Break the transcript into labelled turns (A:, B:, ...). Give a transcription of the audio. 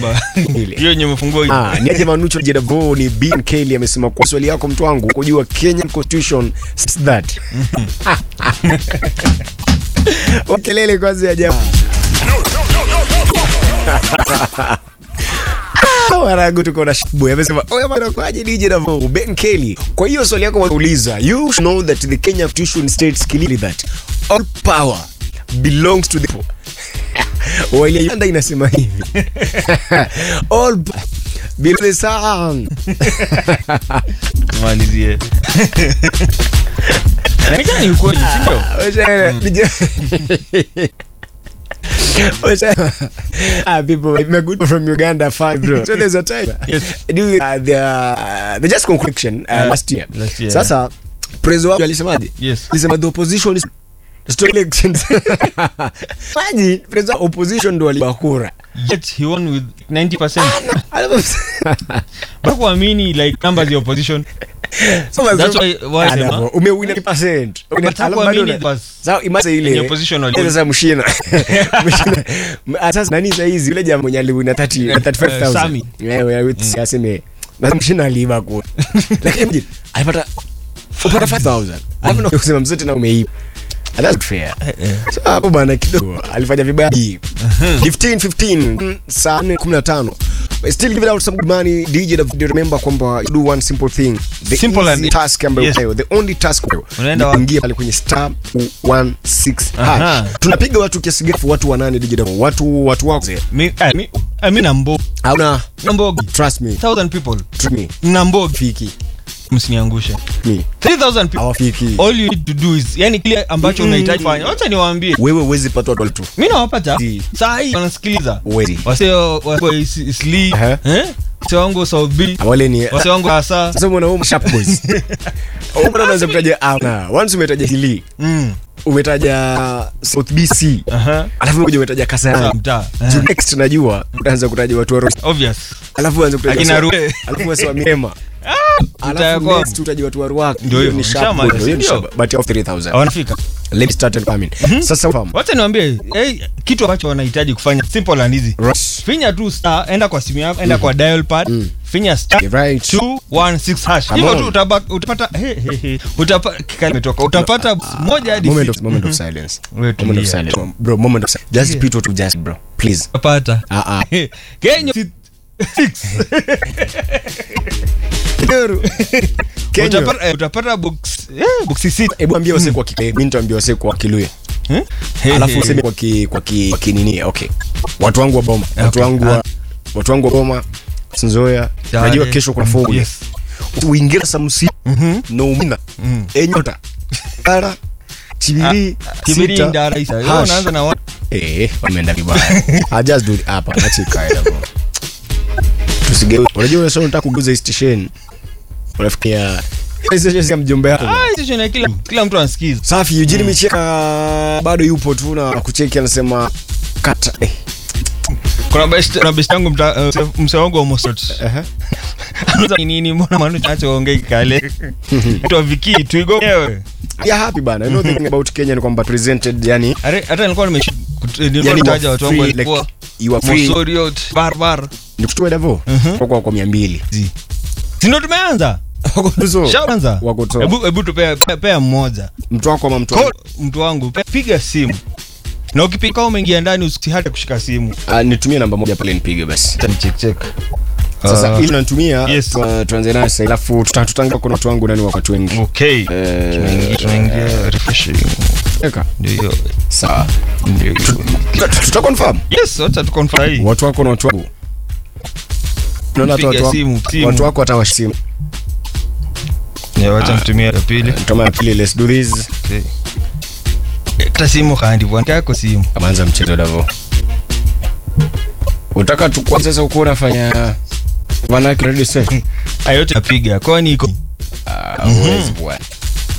A: namba
B: Ile.
A: hiyo yenye umefungua
B: Ah, ni aje Manucho Jedavo ni Ben Kelly amesema kwa swali yako mtu wangu kujua Kenyan Constitution says that. Wakelele kwanza ya jamaa. Waragu tuko na shibu amesema oya bana kwaje DJ Davo Ben Kelly. Kwa hiyo swali yako wauliza, you should know that the Kenya Constitution states clearly that all power belongs to the people. Walianda inasema hivi. all p- belongs to the sun.
A: malizie Inaonekana ni ukweli si ndio
B: Wacha- DJ Wacha- Ah, people, we're good from Uganda, fine, bro. So there's a time.
A: Yes.
B: During, uh, the, uh, the just conclusion uh,
A: Yeah.
B: last year.
A: Last year,
B: Sasa prezo wao alisemaje?
A: Yes.
B: Alisema the opposition is stop elections. Maji prezo wa opposition ndo waliba kura.
A: yet he won with 90% Bado kuamini like numbers ya opposition
B: So,
A: That's why- why
B: Ah,
A: sema-
B: no, umewin 100%. Una-
A: But
B: alafu
A: hakuamini
B: bado una-
A: basi.
B: Sasa imagine ile
A: Yenye opposition wali-
B: Sasa mshina. Mshina. Ah, Sasa nani sasa hizi yule jamaa mwenye aliwina 30
A: Eh,
B: 35000.
A: Sami.
B: Wewe wewe aseme na mshina aliiba kwa. Lakini imagine, alipata upata 5000. Alafu na kusema mzote na umeiba. And That's fair. So, hapo bana kidogo alifanya vibaya. 15 15 mm, saa 4:15. Still give it out some good money. DJ David remember kwamba you do one simple thing. The
A: Simple
B: easy
A: and-
B: task ambayo
A: Yes.
B: unayo, the only task unayo
A: Unaenda
B: ni
A: wapi?
B: kuingia pale kwenye star 16
A: Aha.
B: hash. Tunapiga watu kiasi gani? Watu wanane DJ David. Watu watu wako.
A: mi ah, mi ah, mi na mbogi
B: Hauna
A: na mbogi
B: trust me.
A: 1000 people
B: Trust me.
A: na mbogi
B: Fiki.
A: msiniangushe
B: Me.
A: 3000 people
B: Hawafiki.
A: all you need to do is yani kile ambacho unahitaji fanya wacha niwaambie
B: Wewe huwezi pata watu tu.
A: mi nawapata
B: Si.
A: saa hii wanasikiliza
B: Huwezi.
A: wase wa is- isli
B: Aha.
A: eh wase wangu south b
B: Wale ni
A: wase wangu hasa
B: sasa mwana home sharp boys. Wewe unaweza kutaja ana. Once umetaja hili,
A: mm
B: umetaja South BC.
A: aha
B: Alafu umekuja umetaja
A: Sawa,
B: Kasarani.
A: mtaa
B: Juu
A: Eh,
B: next najua utaanza kutaja watu wa Rost.
A: obvious
B: Alafu uanze kutaja
A: Akina
B: wasi-
A: Rue.
B: Alafu wasi wa Mirema.
A: mtaa
B: Alafu
A: kwao.
B: next utaja watu wa Ruaka.
A: Ndio
B: Hiyo
A: hivyo.
B: ni sharp
A: Shama,
B: boy. Hiyo ni
A: ndio.
B: sharp, but of 3000.
A: wanafika
B: Let me start and come in. Sasa fahamu.
A: wacha niwaambie hey, kitu ambacho wanahitaji kufanya simple and easy
B: Right.
A: finya tu star enda kwa simu yako enda kwa dial pad finya star
B: You're right.
A: 216 hash
B: Come
A: hivyo
B: on.
A: tu utaba- utapata he, he, he, utapa kikali imetoka utapata moja hadi
B: Moment of,
A: sita.
B: moment of silence.
A: Wewe
B: Moment of
A: tulia.
B: silence. Bro, moment of silence. Just repeat what you just, bro. Please.
A: utapata
B: Ah, ah.
A: Kenya si- six.
B: Kenya.
A: utapata eh, utapata box eh, box sita
B: Hebu ambia wase kwa kile, mimi nitaambia wase kwa Kiluya.
A: Eh? He,
B: Alafu
A: he,
B: useme kwa ki, kwa ki, kwa kinini. Okay. Watu wangu wa Boma. Watu
A: Okay.
B: wangu wa watu wangu wa Boma. Sinzoya.
A: Tayari.
B: Najua kesho kuna fogu.
A: Yes.
B: Uingira samusi. No umina. Enyota. Ara. Chibiri.
A: Kibiri
B: sita,
A: ndara isa. Wewe
B: hash.
A: unaanza na wa-
B: Eh, wameenda vibaya. I just do it hapa, acha ikae hapo. Tusigeuke. Unajua wewe sio unataka kuguza hii station. Unafikia hii station si ya mjomba yako.
A: Ah, station ya kila kila mtu anasikiza
B: Safi, Eugene Micheka bado yupo tu na kucheki anasema kata. Eh.
A: kuna best na best yangu mta uh, mse- mse wangu wa Mosot
B: Aha.
A: Anauza nini mbona manu chacho ongei kale tu viki tuigo wewe
B: Yeah, happy bana. You know the thing about Kenya ni kwamba presented yani
A: Are- hata nilikuwa nimeshi nilikuwa
B: yani
A: nitaja watu wangu
B: free, like,
A: walikuwa
B: you are free.
A: Mosoriot barbar
B: Ni kutoa davo. Kwa kwa 200.
A: si ndio tumeanza
B: Wako tuzo.
A: shaanza
B: Wako toa.
A: hebu hebu tupea pea- pea mmoja
B: Mtu wako ama mtu
A: Call
B: wako.
A: mtu wangu pe- piga simu na ukipiga kama umeingia ndani usihate kushika simu
B: Ah, nitumie namba moja pale nipige basi.
A: Acha check check
B: Sasa ili unanitumia
A: yes.
B: tu- tuanze nayo sasa alafu tuta- tutanga kuna watu wangu nani wakati wengi.
A: okay
B: Eh,
A: tunaingia tunaingia refreshing
B: Eka.
A: ndio hiyo
B: Sawa.
A: ndio hiyo
B: Tuta- Tuta confirm.
A: yes wacha tukonfirm hii
B: Watu wako na watu wangu. Unaona hata
A: Piga
B: watu wako.
A: simu, simu.
B: Watu wako hata wasimu.
A: ya wacha mtumia ya pili
B: Tuma ya pili let's do this.
A: okay hata simu kandi bwana yako simu
B: Amanza mchezo davo. Utaka tukua sasa uko unafanya Vanaki ready set.
A: ayote napiga kwani iko
B: Ah, huwezi bwana.